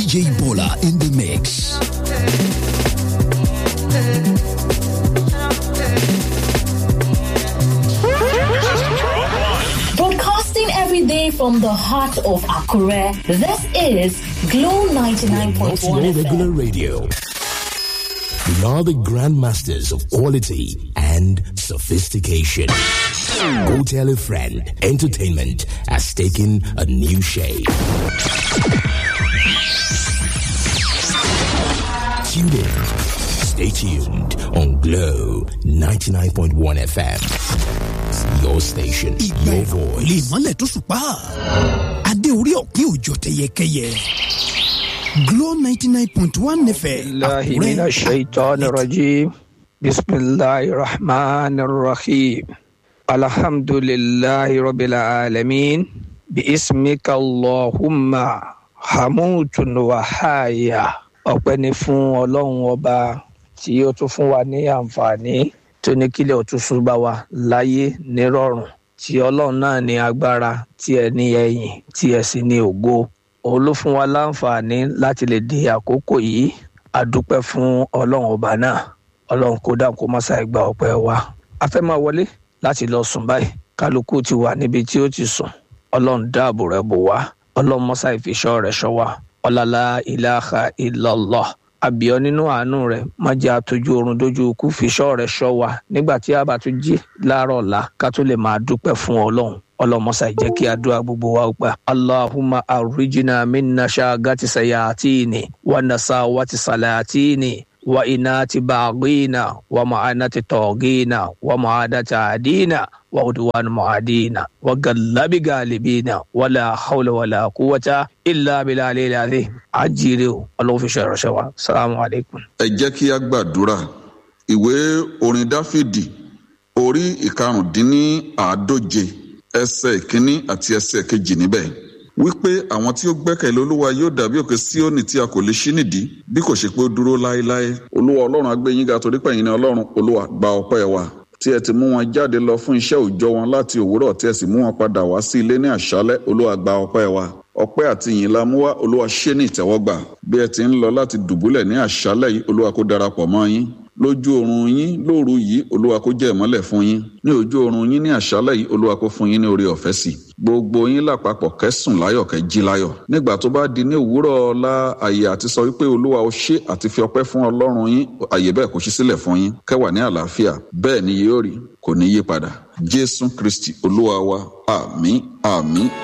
DJ Bola in the mix. Broadcasting every day from the heart of Akure, this is Glow Not 99.1 your regular FM. radio. We are the grandmasters of quality and sophistication. Go tell a friend. Entertainment has taken a new shape. Tune in. Stay tuned on Glow 99.1 FM. Your station, ìgbà your ìràwọ̀ lè voice. mọ́lẹ̀ tó ṣùpá. adé orí ọ̀kín òjò tẹyẹkẹyẹ. Glow ninety nine point one nfẹ̀ الله من الشيطان الرجيم بسم الله الرحمن الرحيم الحمد لله رب العالمين باسمك اللهم حموت وحايا ọpẹ́ ni fún ọlọ́run ọba tí ó tún fún wa ní àǹfààní tó ní kílẹ̀ òtúnṣu bá wa láyé nírọ̀rùn tí ọlọ́run náà ní agbára tí ẹ ní ẹ̀yìn tí ẹ sì ní ògo òun ló fún wa láǹfààní láti lè di àkókò yìí a dúpẹ́ fún ọlọ́run ọba náà ọlọ́run kó dáhùn kó má ṣàì gba ọpẹ́ wa a fẹ́ máa wọlé láti lọ sùn báyìí kálukú ti wà níbi tí ó ti sùn ọlọ́run dáàbò rẹ̀ bò wá ọlọ́run mọ́sá ìfiṣọ́ rẹ̀ ṣọ́ wa ọ̀làlá ìlàhà ìlọ́lọ́ àbíọ́ nínú àánú rẹ̀ má jẹ́ àtọ́jú oorun dójú ikú fiṣọ́ rẹ̀ ṣọ́ wa nígbà tí a bá tún jí láàárọ̀ ọ̀la ká tó lè máa dúpẹ́ fún ọlọ́run ọlọmọsà jẹ́ kí àdúrà gbogbo wa gbà. allahumma arrijina minna ṣaagati sayatini wa nasawati salatini wa inati baghina wa ma'anati togina wa ma'adati adina wa udwan mu'adina wa gallabi galibina wa la hawla wa la quwwata illa billahi al-azim ajire o ọlọ́run fi ṣe ìránṣẹ́ wa salamu alaykum. ẹ jẹ́ kí a gbàdúrà ìwé orin dáfídì orí ìkarùndínláàádóje ẹsẹ̀ ìkíní àti ẹsẹ̀ kejì níbẹ̀ wípé àwọn tí ó gbẹ́kẹ̀lé olúwa yóò dàbí òkè síónì tí a kò lè ṣí nìdí bí kò ṣe pé ó dúró láéláé olúwa ọlọ́run agbẹ́yìn ga torí pẹ̀yìn ní ọlọ́run olúwa gba ọpẹ́ wa tí ẹ ti mú wọn jáde lọ fún iṣẹ́ òòjọ́ wọn láti òwúrọ̀ tí ẹ sì mú wọn padà wá sí ilé ní àṣálẹ́ olúwa gba ọpẹ́ wa ọpẹ́ àti ìyìn la mú wá olúwa ṣe ní ìtẹ́wọ́gbà bí ẹ ti ń lọ láti dùbúlẹ̀ ní àṣálẹ́ yìí olúwa kó darapọ̀ mọ́ yín lójú oorun yín lóru yìí olúwa kó jẹ́ ìmọ́lẹ̀ fún yín ní ojú oorun yín ní àṣálẹ́ yìí olúwa kó fún yín ní oore ọ̀fẹ́ sí gbogbo yín lápapọ̀ kẹ́sùn láyọ̀ kẹ́ jí láyọ̀ nígbà tó bá di ní òwúrọ̀ ọ̀la àyè àti sọ wípé olúwa ó ṣe àti fi ọpẹ́ fún ọlọ́run yín àyè bẹ́ẹ̀ kó ṣí sílẹ̀ fún yín kẹ́wà ní àlàáfíà bẹ́ẹ̀ ni yóò rí kò ní yí padà jésù kristi olúwa wa àmín àmín